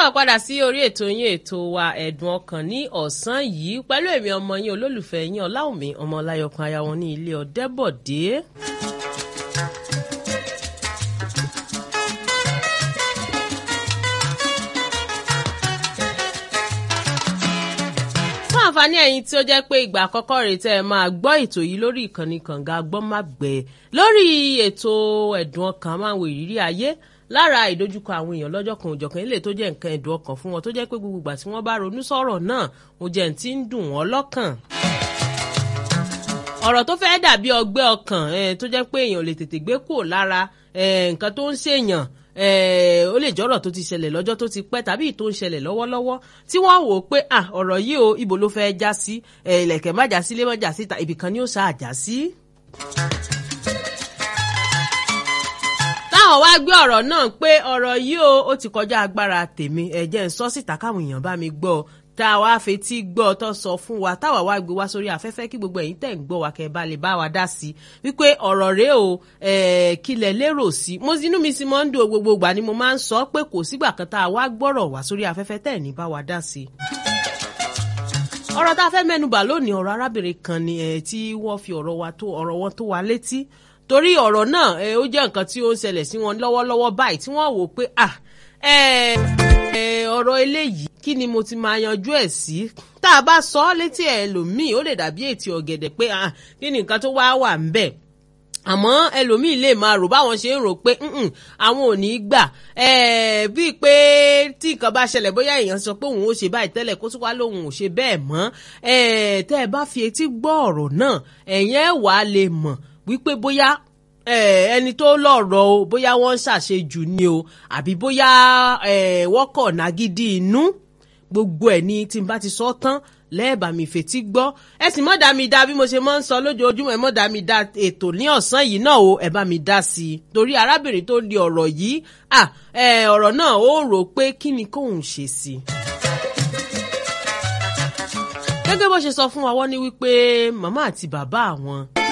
káàbọ̀ padà sí orí ètò yín ètò wa ẹ̀dùn ọkàn ní ọ̀sán yìí pẹ̀lú èmi ọmọ yín olólùfẹ́ yín ọláwùmí ọmọ ọláyọkan aya wọn ní ilé ọ̀dẹ́bọ̀dé. fún àǹfààní ẹ̀yin tí ó jẹ́ pé ìgbà àkọ́kọ́ rèé tẹ́ ẹ máa gbọ́ ètò yìí lórí ìkànnì kànga gbọ́mágbẹ́ lórí ètò ẹ̀dùn ọkàn máa ń wo ìrírí ayé lára ìdojúkọ àwọn èèyàn lọ́jọ́ kan òjọ̀kan ilé tó jẹ́ nǹkan ẹ̀dùn ọkàn fún wọn tó jẹ́ pé gbogbo ìgbà tí wọ́n bá ronú sọ̀rọ̀ náà ó jẹ́ ní ti ń dùn wọ́n lọ́kàn. ọ̀rọ̀ tó fẹ́ dàbí ọgbẹ́ ọkàn tó jẹ́ pé èèyàn lè tètè gbé kúrò lára nǹkan tó ń ṣèyàn ó lè jọ́rọ̀ tó ti ṣẹlẹ̀ lọ́jọ́ tó ti pẹ́ tàbí tó ń ṣẹlẹ̀ lọ́wọ́lọ́wọ́ tí wọ́n wò ó pé ọ̀rọ̀ yìí o ibo ló fẹ́ já sí ilẹ̀kẹ̀ má já sí lé má já síta ibìkan ni ó ṣáà já sí. táwọn wá gbé ọ̀rọ̀ náà pé ọ̀rọ̀ yìí o ó ti kọjá agbára tèmi ẹ̀jẹ̀ ń sọ síta káwọn èèyàn bá mi gbọ́ ọ tá a wá fetí gbọ́ tó sọ fún wa táwa wá gbé wá sórí afẹ́fẹ́ kí gbogbo ẹ̀yin tẹ̀ ń gbọ́ wa kẹ́ ẹ bá lè bá wa dá sí i wípé ọ̀rọ̀ rẹ o kílẹ̀ lérò sí mo inú mi sì máa ń dùn gbogbo ìgbà ni mo máa ń sọ pé kò sígbà kan tá a wá gbọ́rọ̀ wá sórí afẹ́fẹ́ tẹ̀ ní bá wa dá sí i ọ̀rọ̀ tá a fẹ́ mẹ́nubà lónìí ọ̀rọ̀ arábìnrin kan ni tí wọ́n fi ọ̀rọ̀ wa tó ọ̀rọ̀ wọn tó wa létí torí ọ̀rọ̀ náà ó jẹ́ nǹkan tí ó ń ṣẹlẹ̀ sí wọn lọ́wọ́lọ́wọ́ báyìí tí wọ́n wò pé ah ọ̀rọ̀ eléyìí kí ni mo ti máa yanjú ẹ̀ sí tá a bá sọ ọ́ létí ẹlòmíì ó lè dàbí ètí ọ̀gẹ̀dẹ̀ pé kí ni nǹkan tó wá wà ń bẹ̀ àmọ́ ẹlòmíì lè máa rò báwọn ṣe ń rò pé àwọn ò ní í gbà bíi pé tí nǹkan bá ṣẹlẹ̀ bóyá èèyàn sọ pé òun ó ṣe báyìí tẹ́lẹ̀ kó tún wá lóun ò ṣe bẹ́ẹ̀ mọ́ tẹ́ ẹ bá fi etí gbọ́ ọ̀rọ̀ náà ẹ̀yìn ẹ̀ wàá lè mọ̀ wípé bóyá ẹni tó lọ́rọ̀ o bóyá wọ́n ń ṣàṣejù ni o àbí bóyá wọ́n kọ̀ nágídí inú gbogbo ẹ̀ ni tí n bá ti sọ tán lẹ́ẹ̀bà mi fetí gbọ́ ẹ sì mọ́ dá mi dá bí mo ṣe máa ń sọ lójoojúmọ́ ẹ mọ́ dá mi dá ètò ní ọ̀sán yìí náà o ẹ bá mi dá sí i torí arábìnrin tó di ọ̀rọ̀ yìí ọ̀rọ̀ náà ó rò pé kí ni kóun ṣe sí i gẹ́gẹ́ bó ṣe sọ fún wa wọ́n ní wípé màmá àti bàbá àwọn